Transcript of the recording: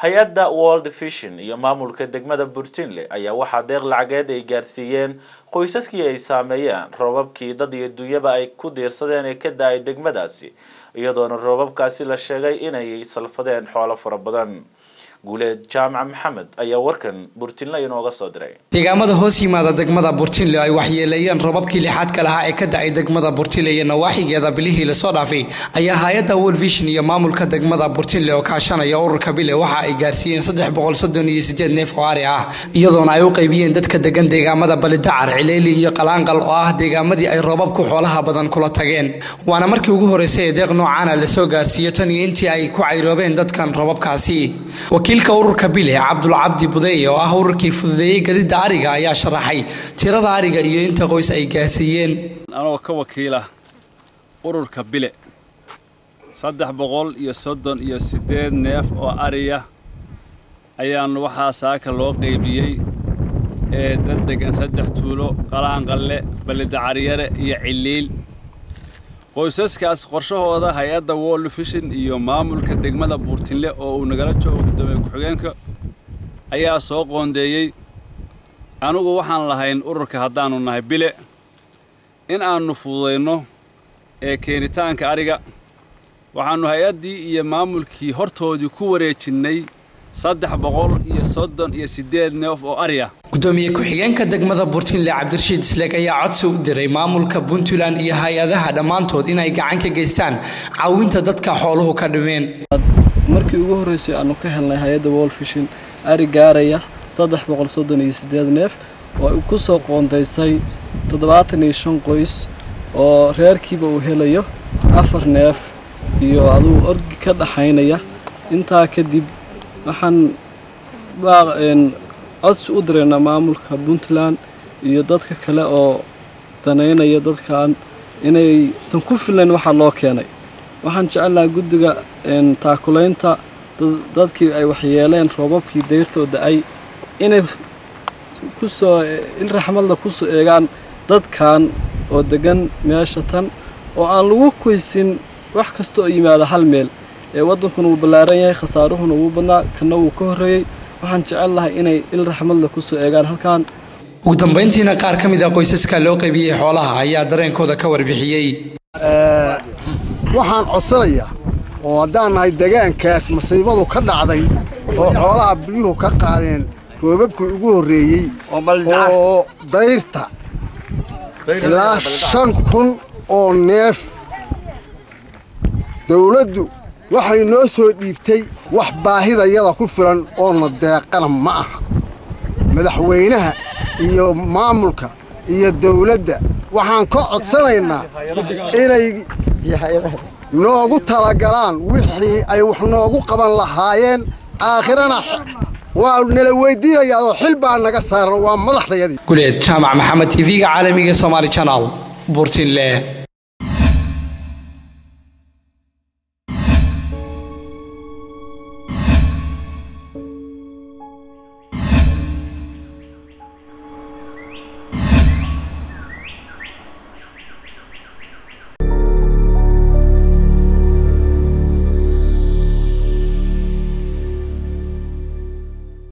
hay-adda world vision iyo maamulka degmada burtinle ayaa waxaa deeq lacageed ay gaarsiiyeen qoysaskii ay saameeyeen roobabkii dad iyo dunyaba ay ku diirsadeen ee ka da-ay degmadaasi iyadoona roobabkaasi la sheegay inay salfadeen xoolo fara badan guuleed jaamac maxamed ayaa warkan burtinle inooga soo diray deegaamada hoos yimaada degmada burtinle ay waxyeeleeyeen robabkii lixaadka lahaa ee ka da-ay degmada burtinle iyo nawaaxigeeda bilihii lasoo dhaafay ayaa hay-adda world vision iyo maamulka degmada burtinle oo kaashanaya ururka bile waxa ay gaarsiiyeen saddex boqol soddon iyo sideed neef oo ari ah iyadoona ay u qaybiyeen dadka degan deegaamada balidacar cileeli iyo qalaanqal oo ah deegaamadii ay roobabku xoolaha badan kula tageen waana markii ugu horeysay ee deeq noocaana lasoo gaarsiiyo tan iyo intii ay ku cayroobeen dadkan robabkaasi wakiilka ururka bile cabdulcabdi budeeye oo ah ururkii fududeeyey gadida ariga ayaa sharaxay tirada ariga iyo inta qoys ay gaarsiiyeen anoo ka wakiila ururka bile saddex boqol iyo soddon iyo siddeed neef oo ariya ayaan waxaa saaka loo qaybiyey ee dad degan saddex tuulo qalaanqalle ballidacaryare iyo ciliil qoysaskaas qorshahooda hay-adda world vision iyo maamulka degmada buurtinle oo uu nagala joogo guddoomiye ku-xigeenka ayaa soo qoondeeyey anugu waxaan lahayn ururka haddaannu nahay bile in aannu fududayno ee keenitaanka ariga waxaannu hay-addii iyo maamulkii hortoodii ku wareejinnay saddex boqol iyo soddon iyo siddeed neef oo ari ah gudoomiye ku-xigeenka degmada burtinle cabdirashiid isleeg ayaa codsi u diray maamulka puntland iyo hay-adaha dhammaantood inay gacan ka geystaan caawinta dadka xooluhu ka dhimeen markii ugu horreysay aanu ka helnay hay-adda world vision ari gaaraya saddex boqol soddon iyo siddeed neef oo ay ku soo qoondaysay toddobaatan iyo shan qoys oo reerkiiba uu helayo afar neef iyo aduu orgi ka dhaxaynaya intaa kadib waxaan codsi u diraynaa maamulka puntland iyo dadka kale oo danaynaya dadkan inaysan ku filayn waxaa loo keenay waxaan jecelnaha guddiga taakulaynta dadkii ay waxyeeleen roobabkii dayrtoo da-ay inay kusoo in raxmadla kusoo eegaan dadkan oo degan meesha tan oo aan lagu koysin wax kasta oo yimaada hal meel ee waddankuna wuu ballaaran yahay khasaaruhuna wuu badnaa kana wuu ka horreeyey waxaan jecel lahay inay il raxmadla kusoo eegaan halkan ugu dambayntiina qaar ka mid ah qoysaska loo qaybiyey xoolaha ayaa dareenkooda ka warbixiyey waxaan codsanayaa oo haddaan nahay degaankaas masiibadu ka dhacday oo xoolaha biyuhu ka qaadeen roobabkii ugu horreeyey oo dayrta ilaa shan kun oo neef dawladdu waxay noo soo dhiibtay wax baahidayada ku filan oona deeqana ma aha madaxweynaha iyo maamulka iyo dawladda waxaan ka codsanaynaa inay noogu talagalaan wixii ay wax noogu qaban lahaayeen aakhirana waa nala weydiinayaadoo xil baa naga saaran waa madaxdayadii guleed jaamac maxamed tv-ga caalamiga somaali janal burtinle